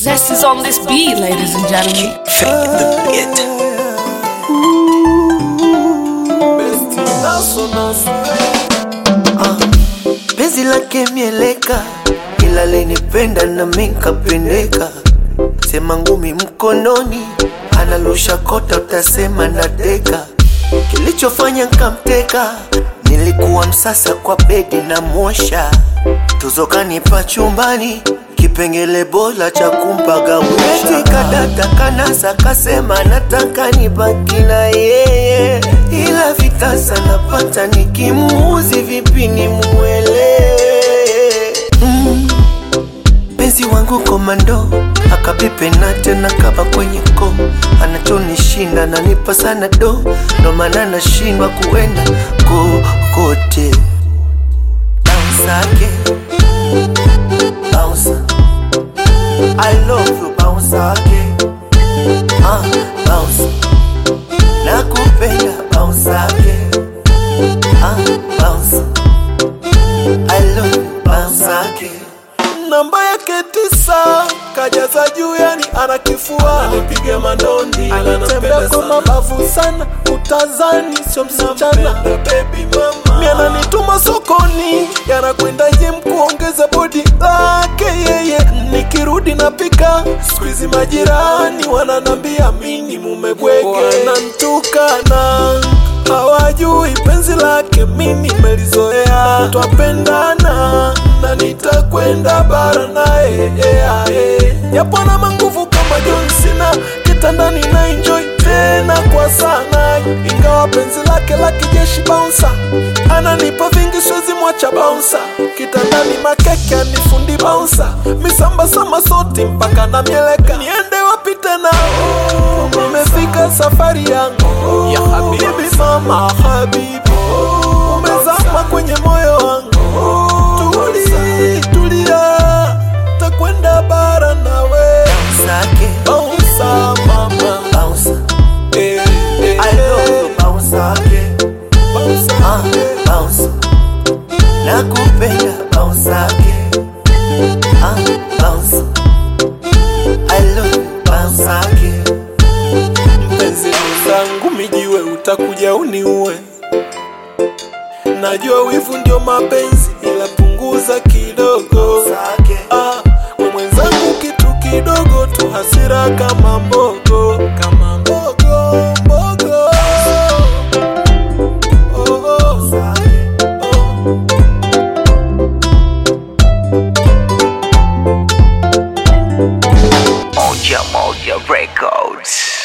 Zest is on this beat, ladies and gentlemen. the beat. penzi lake mieleka, ila lenipenda na minkapendeka. Sema ngumi mkononi, analusha kota, utasema nadeka. Kilichofanya nkamteka, nilikuwa msasa kwa bedi na mwosha tuzo kanipa chumbani kipengele bora cha kumpagawisha kadata kanasa kasema nataka nibaki na yeye ila vitasa napata nikimuuzi vipi nimuelewe mm. Penzi wangu komando akapipe na tena kaba kwenye ko anachonishinda nanipa sana do ndo maana nashindwa kuenda kokote Bounce bounce I love you bounce again ah bounce nakupenda bounce again ah bounce I love you bounce again namba yake tisa kajaza juu yani ana kifua Anipiga mandondi ila anatembea nampenda kwa sana. mabavu sana utazani sio msichana Nampenda baby mama. mi ananituma sokoni yanakwenda jem kuongeza bodi lake yeye nikirudi napika skuizi majirani wananambia mini mumebwege wanantukana hawajui penzi lake mimi melizoea twapendana na nitakwenda bara naye yeah, yeah. japo na manguvu kama John Cena kitandani na enjoy tena kwa sana ingawa penzi lake la kijeshi bouncer ananipa vingi siwezi mwacha bouncer kitandani makeke anifundi bouncer misamba sama soti mpaka na mieleka niende wapi tena umefika safari yangu ya habibi mama habibi umezama kwenye moyo wangu tuli tulia takwenda bara nawe Sake bouncer mama bounce eh, eh, I love you bounce again bouncer, ah eh. bounce nakupenda bounce again ah bounce I love you bounce again mpenzi mwenzangu mijiwe utakuja uniue najua wivu ndio mapenzi ila punguza kidogo Sake ah, we mwenzangu kitu kidogo tu hasira kama mbogo kama mbogo mbogo oh, oh, Sake oh. Moja Moja Records.